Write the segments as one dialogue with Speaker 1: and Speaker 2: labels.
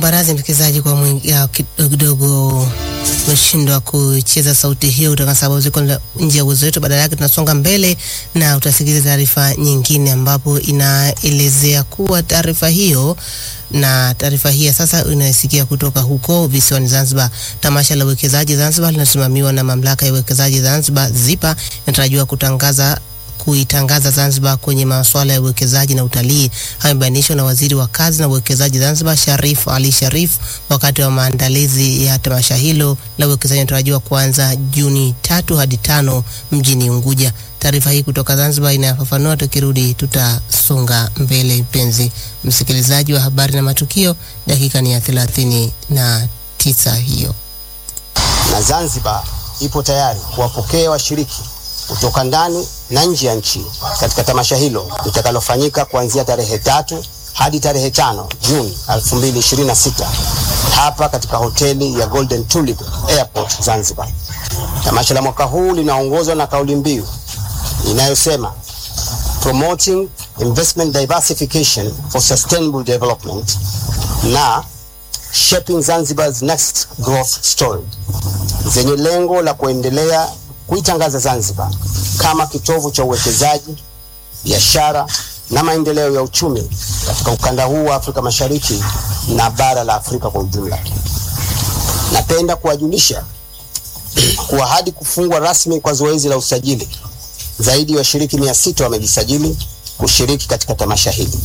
Speaker 1: Naomba radhi msikilizaji kwa mwingi- ya kidogo umeshindwa kucheza sauti hiyo kutokana na sababu ziko nje ya uwezo wetu. Badala yake tunasonga mbele na utasikiliza taarifa nyingine ambapo inaelezea kuwa taarifa hiyo na taarifa hii ya sasa inayosikia kutoka huko visiwani Zanzibar. Tamasha la uwekezaji Zanzibar linasimamiwa na mamlaka ya uwekezaji Zanzibar ZIPA inatarajiwa kutangaza kuitangaza Zanzibar kwenye masuala ya uwekezaji na utalii. Hayo yamebainishwa na waziri wa kazi na uwekezaji Zanzibar Sharif Ali Sharif wakati wa maandalizi ya tamasha hilo la uwekezaji inatarajiwa kuanza Juni tatu hadi tano mjini Unguja. Taarifa hii kutoka Zanzibar inafafanua. Tukirudi tutasonga mbele. Mpenzi msikilizaji wa habari na matukio, dakika ni ya thelathini na tisa hiyo.
Speaker 2: na Zanzibar ipo tayari kuwapokea washiriki kutoka ndani na nje ya nchi katika tamasha hilo litakalofanyika kuanzia tarehe tatu hadi tarehe tano Juni 2026 hapa katika hoteli ya Golden Tulip Airport Zanzibar. Tamasha la mwaka huu linaongozwa na kauli mbiu inayosema promoting investment diversification for sustainable development na shaping Zanzibar's next growth story zenye lengo la kuendelea kuitangaza Zanzibar kama kitovu cha uwekezaji, biashara na maendeleo ya uchumi katika ukanda huu wa Afrika Mashariki na bara la Afrika kwa ujumla. Napenda kuwajulisha kuwa hadi kufungwa rasmi kwa zoezi la usajili, zaidi ya washiriki mia sita wamejisajili kushiriki katika tamasha hili.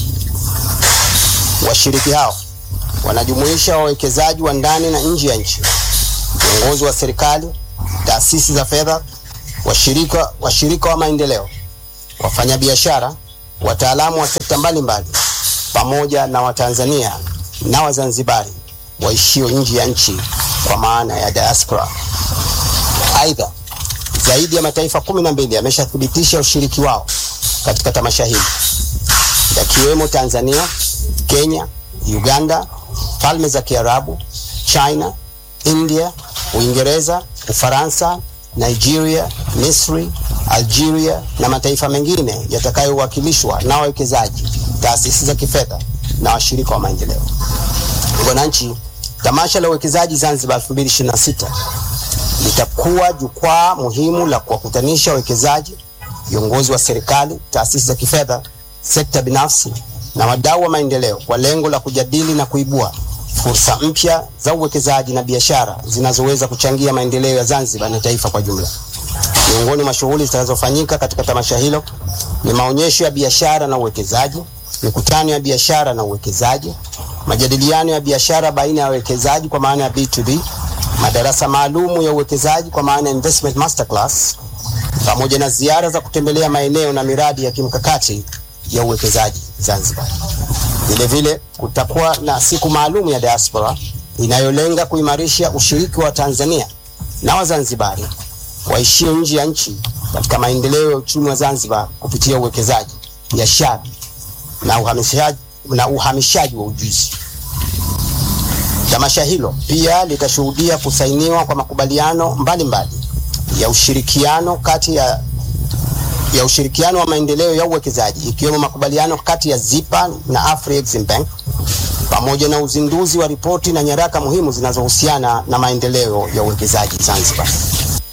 Speaker 2: Washiriki hao wanajumuisha wawekezaji wa ndani na nje ya nchi, viongozi wa serikali, taasisi za fedha, washirika, washirika wa maendeleo, wafanyabiashara, wataalamu wa sekta mbalimbali, pamoja na Watanzania na Wazanzibari waishio nje ya nchi kwa maana ya diaspora. Aidha, zaidi ya mataifa kumi na mbili yameshathibitisha ushiriki wao katika tamasha hili yakiwemo Tanzania, Kenya, Uganda, Falme za Kiarabu, China, India, Uingereza, Ufaransa, Nigeria, Misri, Algeria na mataifa mengine yatakayowakilishwa na wawekezaji, taasisi za kifedha na washirika wa maendeleo. Wananchi, tamasha la uwekezaji Zanzibar 2026 litakuwa jukwaa muhimu la kuwakutanisha wawekezaji, viongozi wa serikali, taasisi za kifedha, sekta binafsi na wadau wa maendeleo kwa lengo la kujadili na kuibua fursa mpya za uwekezaji na biashara zinazoweza kuchangia maendeleo ya Zanzibar na taifa kwa jumla. Miongoni mwa shughuli zitakazofanyika katika tamasha hilo ni maonyesho ya biashara na uwekezaji, mikutano ya biashara na uwekezaji, majadiliano ya biashara baina ya wawekezaji kwa maana ya B2B, madarasa maalumu ya uwekezaji kwa maana ya investment masterclass, pamoja na ziara za kutembelea maeneo na miradi ya kimkakati ya uwekezaji Zanzibar. Vile vile kutakuwa na siku maalum ya diaspora inayolenga kuimarisha ushiriki wa Tanzania na Wazanzibari waishio nje ya nchi katika maendeleo ya uchumi wa Zanzibar kupitia uwekezaji, biashara na uhamishaji, na uhamishaji wa ujuzi. Tamasha hilo pia litashuhudia kusainiwa kwa makubaliano mbalimbali ya ushirikiano kati ya ya ushirikiano wa maendeleo ya uwekezaji ikiwemo makubaliano kati ya ZIPA na Afrexim Bank pamoja na uzinduzi wa ripoti na nyaraka muhimu zinazohusiana na maendeleo ya uwekezaji Zanzibar.